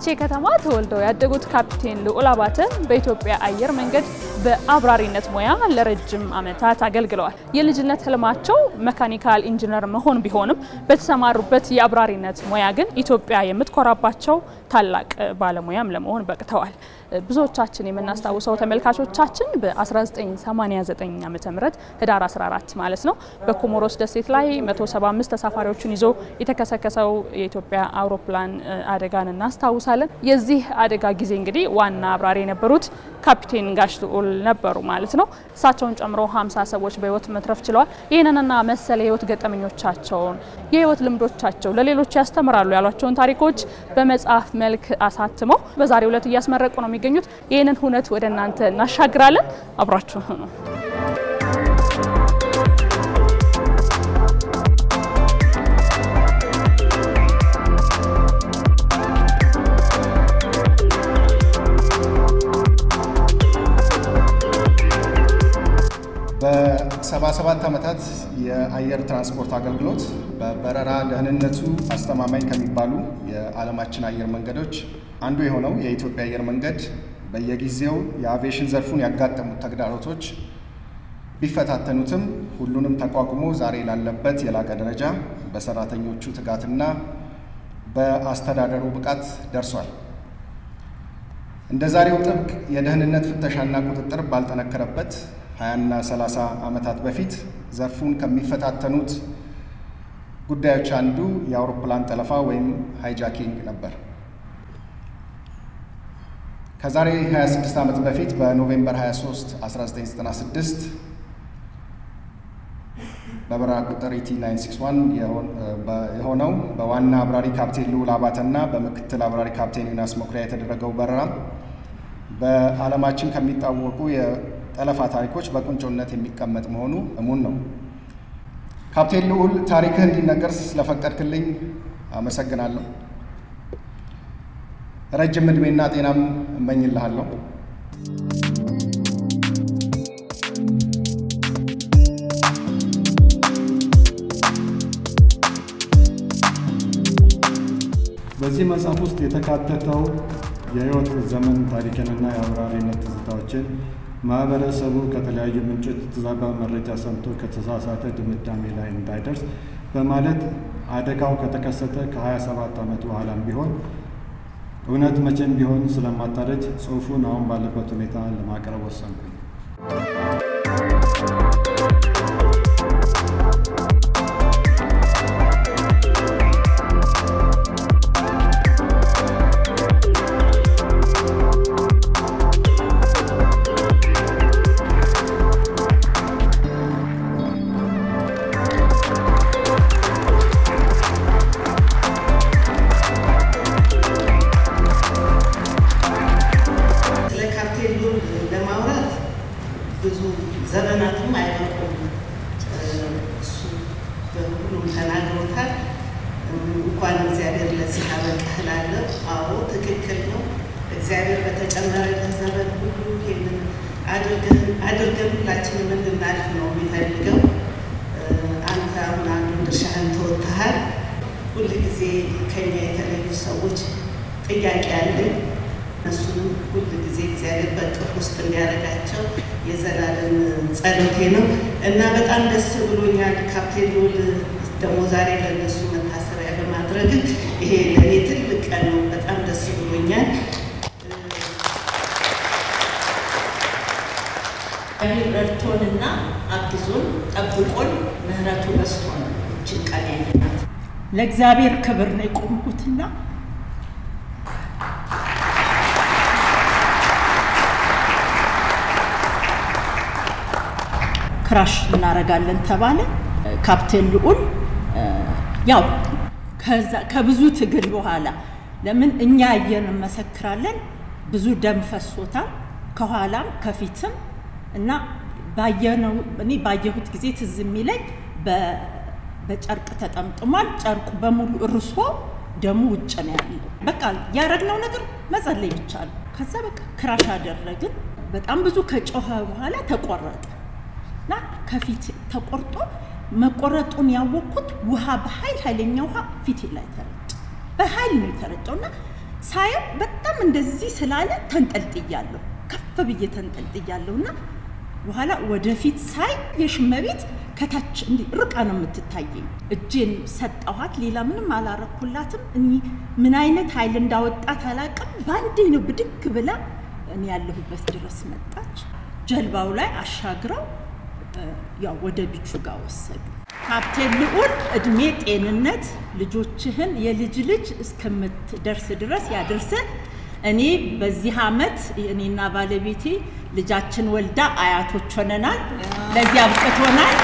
በፍቼ ከተማ ተወልደው ያደጉት ካፒቴን ልዑል አባተ በኢትዮጵያ አየር መንገድ በአብራሪነት ሙያ ለረጅም ዓመታት አገልግለዋል። የልጅነት ህልማቸው መካኒካል ኢንጂነር መሆን ቢሆንም በተሰማሩበት የአብራሪነት ሙያ ግን ኢትዮጵያ የምትኮራባቸው ታላቅ ባለሙያም ለመሆን በቅተዋል። ብዙዎቻችን የምናስታውሰው ተመልካቾቻችን በ1989 ዓ ም ህዳር 14 ማለት ነው በኮሞሮስ ደሴት ላይ 175 ተሳፋሪዎችን ይዞ የተከሰከሰው የኢትዮጵያ አውሮፕላን አደጋን እናስታውሳለን። የዚህ አደጋ ጊዜ እንግዲህ ዋና አብራሪ የነበሩት ካፒቴን ጋሽ ልዑል ነበሩ ማለት ነው። እሳቸውን ጨምሮ 50 ሰዎች በህይወት መትረፍ ችለዋል። ይህንንና መሰል የህይወት ገጠመኞቻቸውን የህይወት ልምዶቻቸው ለሌሎች ያስተምራሉ ያሏቸውን ታሪኮች በመጽሐፍ መልክ አሳትመው በዛሬው ዕለት እያስመረቁ ነው የሚገኙት። ይህንን ሁነት ወደ እናንተ እናሻግራለን። አብራችሁ ነው። በ77 ዓመታት የአየር ትራንስፖርት አገልግሎት በበረራ ደህንነቱ አስተማማኝ ከሚባሉ የዓለማችን አየር መንገዶች አንዱ የሆነው የኢትዮጵያ አየር መንገድ በየጊዜው የአቪዬሽን ዘርፉን ያጋጠሙት ተግዳሮቶች ቢፈታተኑትም ሁሉንም ተቋቁሞ ዛሬ ላለበት የላቀ ደረጃ በሰራተኞቹ ትጋትና በአስተዳደሩ ብቃት ደርሷል። እንደ ዛሬው ጥብቅ የደህንነት ፍተሻና ቁጥጥር ባልጠነከረበት ሀያና ሰላሳ ዓመታት በፊት ዘርፉን ከሚፈታተኑት ጉዳዮች አንዱ የአውሮፕላን ጠለፋ ወይም ሃይጃኪንግ ነበር። ከዛሬ 26 ዓመት በፊት በኖቬምበር 23 1996 በበረራ ቁጥር ኢቲ 961 የሆነው በዋና አብራሪ ካፕቴን ልዑል አባተና በምክትል አብራሪ ካፕቴን ዮናስ መኩሪያ የተደረገው በረራ በዓለማችን ከሚታወቁ የጠለፋ ታሪኮች በቁንጮነት የሚቀመጥ መሆኑ እሙን ነው። ካፕቴን ልዑል ታሪክህ እንዲነገር ስለፈቀድክልኝ አመሰግናለሁ። ረጅም ዕድሜና ጤናም እመኝልሃለሁ። በዚህ መጽሐፍ ውስጥ የተካተተው የሕይወት ዘመን ታሪክንና የአብራሪነት ትዝታዎችን ማህበረሰቡ ከተለያዩ ምንጮች የተዛባ መረጃ ሰምቶ ከተሳሳተ ድምዳሜ ላይ እንዳይደርስ በማለት አደጋው ከተከሰተ ከ27 ዓመት በኋላም ቢሆን እውነት መቼም ቢሆን ስለማታረጅ ጽሑፉን አሁን ባለበት ሁኔታ ለማቅረብ ወሰንኩኝ። ስለ ካፕቴን ልዑል ለማውራት ብዙ ዘመናትም አይበቁም። እሱ በሁሉም ተናግሮታል። እንኳን እግዚአብሔር ለዚህ አበቃህ እላለሁ። አዎ ትክክል ነው። እግዚአብሔር በተጨመረልን ዘመን ሁሉ ይህንን አድርገን አድርገን ሁላችንም እንድናልፍ ነው የሚፈልገው። አንተ አሁን አንዱን ድርሻህን ተወጥተሃል። ሁል ጊዜ ከኛ የተለዩ ሰዎች ጥያቄ አለኝ። እነሱንም ሁል ጊዜ እግዚአብሔር በቅፍ ውስጥ እንዲያደርጋቸው የዘላለም ጸሎቴ ነው እና በጣም ደስ ብሎኛል። ካፕቴን ልዑል ደግሞ ዛሬ ለእነሱ መታሰቢያ በማድረግ ይሄ ለእኔ ትልቅ ቀን ነው። በጣም ደስ ብሎኛል። እግዚአብሔር ረድቶንና አግዞን ጠብቆን ምሕረቱ በዝቶን እችን ቀን ያየናት ለእግዚአብሔር ክብር ነው የቆምኩትና ክራሽ እናደርጋለን ተባለ። ካፕቴን ልዑል ያው ከብዙ ትግል በኋላ ለምን እኛ አየን እንመሰክራለን። ብዙ ደም ፈሶታል ከኋላም ከፊትም እና ባየነው እኔ ባየሁት ጊዜ ትዝ የሚለኝ በጨርቅ ተጠምጥሟል። ጨርቁ በሙሉ እርሶ ደሙ ውጭ ነው ያለው። በቃ ያደረግነው ነገር መጸለይ ብቻ ነው። ከዛ በቃ ክራሽ አደረግን። በጣም ብዙ ከጮኸ በኋላ ተቆረጠ እና ከፊት ተቆርጦ መቆረጡን ያወቅኩት ውሃ በኃይል ኃይለኛ ውሃ ፊቴ ላይ ተረጨ። በኃይል ነው የተረጨው እና ሳየው በጣም እንደዚህ ስላለ ተንጠልጥያለሁ፣ ከፍ ብዬ ተንጠልጥያለሁ እና በኋላ ወደፊት ሳይ የሽመቤት ከታች እንዲህ ርቃ ነው የምትታየኝ። እጄን ሰጠኋት፣ ሌላ ምንም አላረኩላትም። እኒ ምን አይነት ኃይል እንዳወጣት አላውቅም። በአንዴ ነው ብድግ ብላ እኔ ያለሁበት ድረስ መጣች። ጀልባው ላይ አሻግረው ያው ወደ ቢቹ ጋር ወሰዱ። ካፕቴን ልዑል እድሜ ጤንነት ልጆችህን የልጅ ልጅ እስከምትደርስ ድረስ ያድርስህ። እኔ በዚህ አመት እኔና ባለቤቴ ልጃችን ወልዳ አያቶች ሆነናል። ለዚህ አብቅቶናል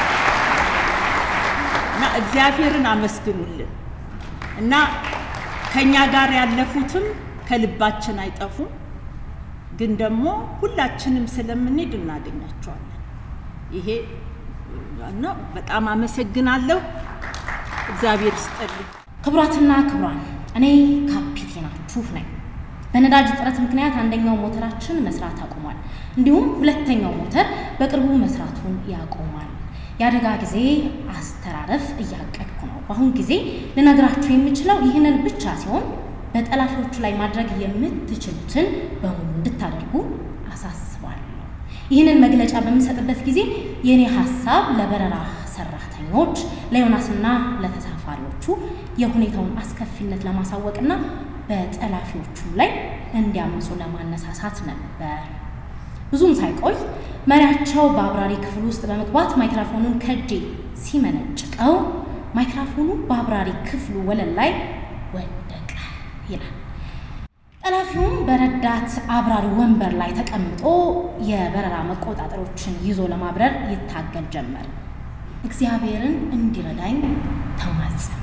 እና እግዚአብሔርን አመስግኑልን እና ከኛ ጋር ያለፉትም ከልባችን አይጠፉም፣ ግን ደግሞ ሁላችንም ስለምንሄድ እናገኛቸዋለን። ይሄ እና በጣም አመሰግናለሁ። እግዚአብሔር ይስጥልኝ። ክቡራትና ክቡራን፣ እኔ ካፒቴናችሁ ነኝ። በነዳጅ እጥረት ምክንያት አንደኛው ሞተራችን መስራት አቁሟል። እንዲሁም ሁለተኛው ሞተር በቅርቡ መስራቱን ያቆማል። የአደጋ ጊዜ አስተራረፍ እያቀድኩ ነው። በአሁን ጊዜ ልነግራችሁ የምችለው ይህንን ብቻ ሲሆን በጠላፊዎቹ ላይ ማድረግ የምትችሉትን በሙሉ እንድታደርጉ አሳስባለሁ። ይህንን መግለጫ በምሰጥበት ጊዜ የእኔ ሀሳብ ለበረራ ሰራተኞች፣ ለዮናስና ለተሳፋሪዎቹ የሁኔታውን አስከፊነት ለማሳወቅና በጠላፊዎቹም ላይ እንዲያምፁ ለማነሳሳት ነበር። ብዙም ሳይቆይ መሪያቸው በአብራሪ ክፍል ውስጥ በመግባት ማይክራፎኑን ከእጄ ሲመነጭቀው ማይክራፎኑ በአብራሪ ክፍሉ ወለል ላይ ወደቀ ይላል። ጠላፊውም በረዳት አብራሪ ወንበር ላይ ተቀምጦ የበረራ መቆጣጠሮችን ይዞ ለማብረር ይታገል ጀመር። እግዚአብሔርን እንዲረዳኝ ተማጸንኩ።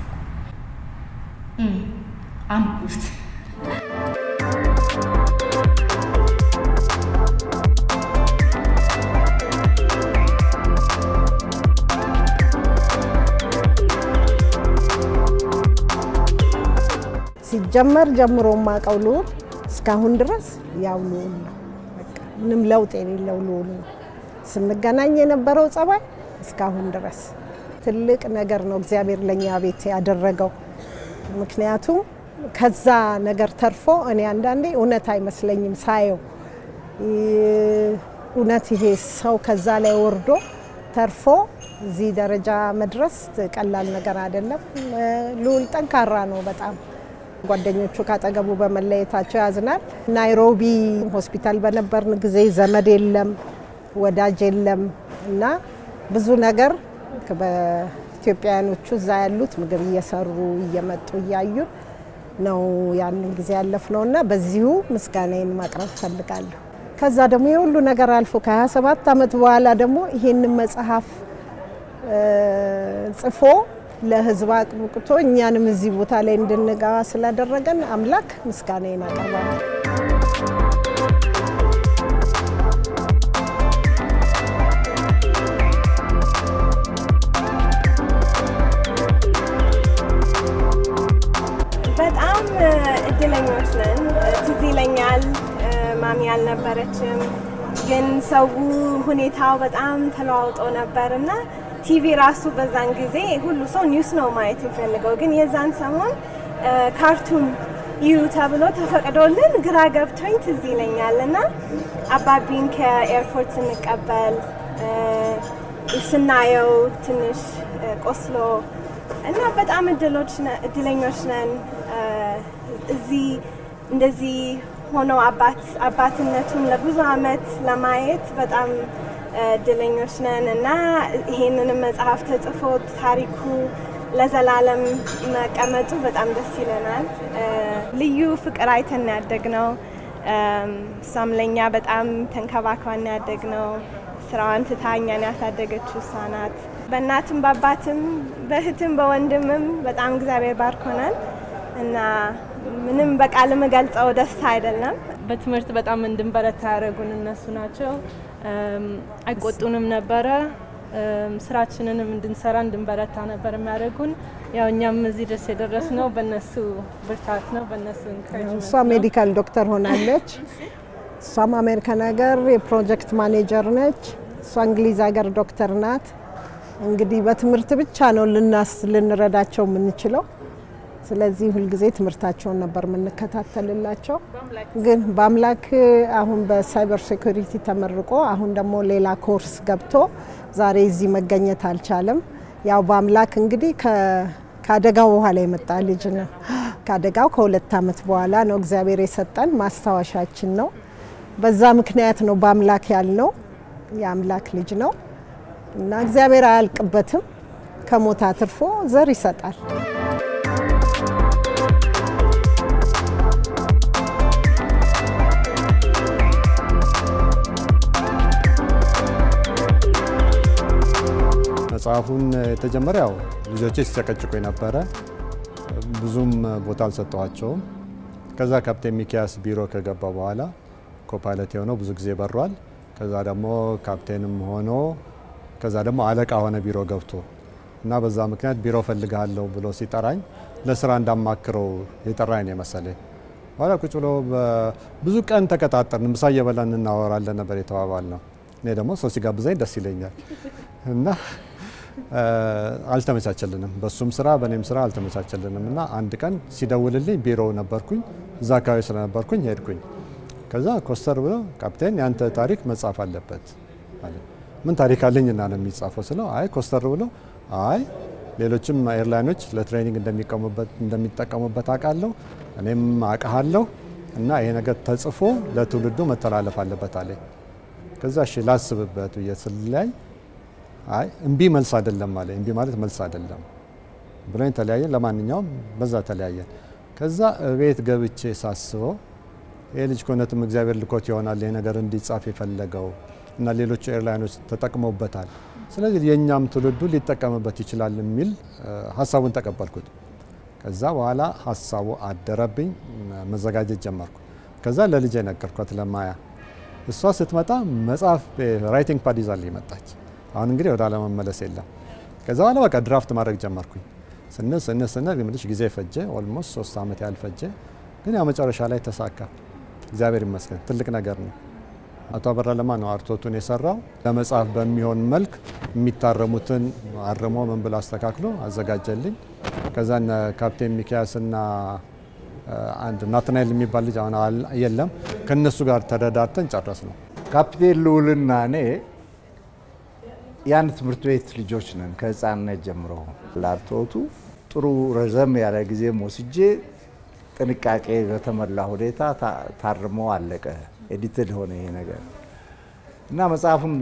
አንብቡት። ሲጀመር ጀምሮ የማውቀው ልዑል እስካሁን ድረስ ያው ልዑል ነው። በቃ ምንም ለውጥ የሌለው ልዑል ነው። ስንገናኝ የነበረው ጸባይ እስካሁን ድረስ ትልቅ ነገር ነው እግዚአብሔር ለእኛ ቤት ያደረገው። ምክንያቱም ከዛ ነገር ተርፎ እኔ አንዳንዴ እውነት አይመስለኝም ሳየው እውነት ይሄ ሰው ከዛ ላይ ወርዶ ተርፎ እዚህ ደረጃ መድረስ ቀላል ነገር አይደለም። ልዑል ጠንካራ ነው በጣም ጓደኞቹ ካጠገቡ በመለየታቸው ያዝናል። ናይሮቢ ሆስፒታል በነበርን ጊዜ ዘመድ የለም ወዳጅ የለም እና ብዙ ነገር በኢትዮጵያውያኖቹ እዛ ያሉት ምግብ እየሰሩ እየመጡ እያዩን ነው ያንን ጊዜ ያለፍነው እና በዚሁ ምስጋናዬን ማቅረብ ፈልጋለሁ። ከዛ ደግሞ የሁሉ ነገር አልፎ ከ27 ዓመት በኋላ ደግሞ ይሄንን መጽሐፍ ጽፎ ለሕዝብ አቅብቅቶ እኛንም እዚህ ቦታ ላይ እንድንገባ ስላደረገን አምላክ ምስጋናዬን አቀርባለሁ። በጣም እድለኞች ነን። ትዝ ይለኛል ማሚ አልነበረችም፣ ግን ሰው ሁኔታው በጣም ተለዋውጦ ነበር እና ቲቪ ራሱ በዛን ጊዜ ሁሉ ሰው ኒውስ ነው ማየት የሚፈልገው፣ ግን የዛን ሰሞን ካርቱን ይዩ ተብሎ ተፈቅዶልን ግራ ገብቶኝ ትዝ ይለኛል እና አባቢን ከኤርፖርት ስንቀበል ስናየው ትንሽ ቆስሎ እና በጣም እድለኞች ነን። እዚህ እንደዚህ ሆኖ አባትነቱን ለብዙ አመት ለማየት በጣም እድለኞች ነን እና ይሄንንም መጽሐፍ ተጽፎ ታሪኩ ለዘላለም መቀመጡ በጣም ደስ ይለናል። ልዩ ፍቅር አይተን ያደግነው እሷም ለእኛ በጣም ተንከባክባን ያደግነው ስራዋን ትታ እኛን ያሳደገችው እሷ ናት። በእናትም በአባትም በእህትም በወንድምም በጣም እግዚአብሔር ባርኮናል እና ምንም በቃል የምገልጸው ደስታ አይደለም። በትምህርት በጣም እንድንበረታ ያደረጉን እነሱ ናቸው። አይቆጡንም ነበረ። ስራችንንም እንድንሰራ እንድንበረታ ነበር የሚያደርጉን። ያው እኛም እዚህ ድረስ የደረስነው በእነሱ ብርታት ነው፣ በእነሱ እሷ ሜዲካል ዶክተር ሆናለች። እሷም አሜሪካን ሀገር የፕሮጀክት ማኔጀር ነች። እሷ እንግሊዝ ሀገር ዶክተር ናት። እንግዲህ በትምህርት ብቻ ነው ልናስ ልንረዳቸው የምንችለው። ስለዚህ ሁልጊዜ ትምህርታቸውን ነበር የምንከታተልላቸው። ግን በአምላክ አሁን በሳይበር ሴኩሪቲ ተመርቆ አሁን ደግሞ ሌላ ኮርስ ገብቶ ዛሬ እዚህ መገኘት አልቻለም። ያው በአምላክ እንግዲህ ከአደጋው በኋላ የመጣ ልጅ ነው። ከአደጋው ከሁለት ዓመት በኋላ ነው እግዚአብሔር የሰጠን ማስታወሻችን ነው። በዛ ምክንያት ነው በአምላክ ያልነው። የአምላክ ልጅ ነው እና እግዚአብሔር አያልቅበትም። ከሞት አትርፎ ዘር ይሰጣል። መጽሐፉን የተጀመረ ያው ልጆቼ ሲጨቀጭቁ የነበረ ብዙም ቦታ አልሰጠኋቸውም። ከዛ ካፕቴን ሚኪያስ ቢሮ ከገባ በኋላ ኮፓይለት የሆነው ብዙ ጊዜ በሯል። ከዛ ደግሞ ካፕቴንም ሆኖ ከዛ ደግሞ አለቃ ሆነ ቢሮ ገብቶ እና በዛ ምክንያት ቢሮ ፈልግሃለሁ ብሎ ሲጠራኝ ለስራ እንዳማክረው የጠራኝ ነው የመሰለኝ። በኋላ ቁጭ ብሎ ብዙ ቀን ተቀጣጠርን፣ ምሳ እየበላን እናወራለን ነበር የተባባል ነው። እኔ ደግሞ ሰው ሲጋብዘኝ ደስ ይለኛል እና አልተመቻቸልንም። በሱም ስራ በእኔም ስራ አልተመቻቸልንም እና አንድ ቀን ሲደውልልኝ ቢሮ ነበርኩኝ፣ እዛ አካባቢ ስለነበርኩኝ ሄድኩኝ። ከዛ ኮስተር ብሎ ካፕቴን ያንተ ታሪክ መጻፍ አለበት አለ። ምን ታሪክ አለኝና ነው የሚጻፈው ስለው፣ አይ ኮስተር ብሎ አይ ሌሎችም ኤርላይኖች ለትሬኒንግ እንደሚጠቀሙበት አውቃለሁ፣ እኔም አውቃለሁ እና ይሄ ነገር ተጽፎ ለትውልዱ መተላለፍ አለበት አለኝ። ከዛ እሺ ላስብበት ብዬ ስለያይ አይ እምቢ መልስ አይደለም አለ። እምቢ ማለት መልስ አይደለም ብሎኝ ተለያየን። ለማንኛውም በዛ ተለያየን። ከዛ ቤት ገብቼ ሳስበው ይህ ልጅ ከእውነትም እግዚአብሔር ልኮት ይሆናል ይህ ነገር እንዲጻፍ የፈለገው እና ሌሎቹ ኤርላይኖች ተጠቅመውበታል። ስለዚህ የእኛም ትውልዱ ሊጠቀምበት ይችላል የሚል ሀሳቡን ተቀበልኩት። ከዛ በኋላ ሀሳቡ አደረብኝ፣ መዘጋጀት ጀመርኩ። ከዛ ለልጄ ነገርኳት ለማያ። እሷ ስትመጣ መጽሐፍ ራይቲንግ ፓድ ይዛልኝ መጣች። አሁን እንግዲህ ወደ አለመመለስ የለም። ከዛ በኋላ በቃ ድራፍት ማድረግ ጀመርኩኝ። ስንል ስንል ስንል ምልሽ ጊዜ ፈጀ። ኦልሞስት ሶስት ዓመት ያህል ፈጀ። ግን ያው መጨረሻ ላይ ተሳካ። እግዚአብሔር ይመስገን። ትልቅ ነገር ነው። አቶ አበራ ለማ ነው አርቶቱን የሰራው። ለመጽሐፍ በሚሆን መልክ የሚታረሙትን አርሞ ምን ብሎ አስተካክሎ አዘጋጀልኝ። ከዛ እነ ካፕቴን ሚኪያስና አንድ ናትናኤል የሚባል ልጅ አሁን የለም፣ ከእነሱ ጋር ተረዳድተን ጨረስ ነው። ካፕቴን ልዑልና እኔ የአንድ ትምህርት ቤት ልጆች ነን ከህፃንነት ጀምሮ። ላርቶቱ ጥሩ ረዘም ያለ ጊዜም ወስጄ ጥንቃቄ በተሞላ ሁኔታ ታርሞ አለቀ። ኤዲትድ ሆነ ይሄ ነገር እና መጽሐፉን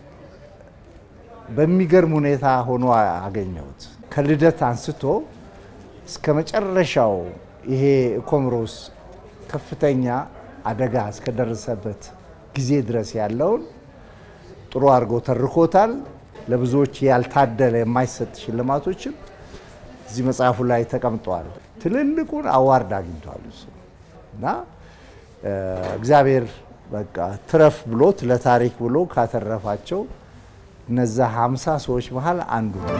በሚገርም ሁኔታ ሆኖ አገኘሁት። ከልደት አንስቶ እስከ መጨረሻው ይሄ ኮምሮስ ከፍተኛ አደጋ እስከደረሰበት ጊዜ ድረስ ያለውን ጥሩ አድርጎ ተርኮታል። ለብዙዎች ያልታደለ የማይሰጥ ሽልማቶችም እዚህ መጽሐፉ ላይ ተቀምጠዋል። ትልልቁን አዋርድ አግኝቷል እሱ እና እግዚአብሔር በቃ ትረፍ ብሎት ለታሪክ ብሎ ካተረፋቸው እነዛ ሀምሳ ሰዎች መሀል አንዱ ነው።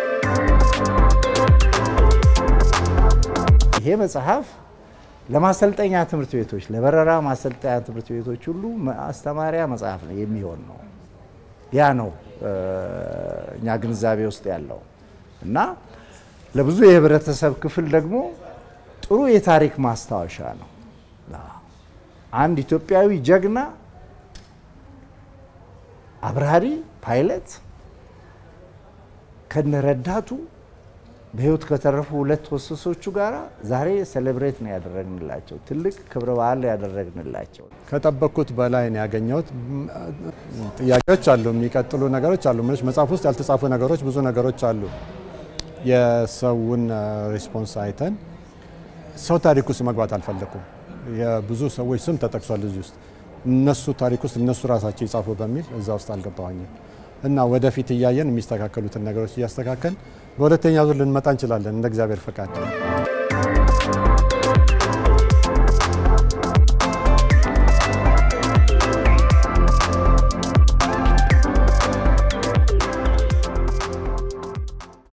ይሄ መጽሐፍ ለማሰልጠኛ ትምህርት ቤቶች፣ ለበረራ ማሰልጠኛ ትምህርት ቤቶች ሁሉ ማስተማሪያ መጽሐፍ ነው የሚሆን ነው። ያ ነው እኛ ግንዛቤ ውስጥ ያለው እና ለብዙ የህብረተሰብ ክፍል ደግሞ ጥሩ የታሪክ ማስታወሻ ነው። አንድ ኢትዮጵያዊ ጀግና አብራሪ ፓይለት ከነረዳቱ በህይወት ከተረፉ ሁለት ወሰሶቹ ጋር ዛሬ ሴሌብሬት ነው ያደረግንላቸው። ትልቅ ክብረ በዓል ያደረግንላቸው። ከጠበቅኩት በላይ ነው ያገኘሁት። ጥያቄዎች አሉ፣ የሚቀጥሉ ነገሮች አሉ። ምንሽ መጽሐፍ ውስጥ ያልተጻፉ ነገሮች ብዙ ነገሮች አሉ። የሰውን ሪስፖንስ አይተን ሰው ታሪክ ውስጥ መግባት አልፈለኩም። የብዙ ሰዎች ስም ተጠቅሷል እዚህ ውስጥ እነሱ ታሪክ ውስጥ እነሱ ራሳቸው ይጻፉ በሚል እዛ ውስጥ አልገባኝም እና ወደፊት እያየን የሚስተካከሉትን ነገሮች እያስተካከል በሁለተኛ ዙር ልንመጣ እንችላለን እንደ እግዚአብሔር ፈቃድ።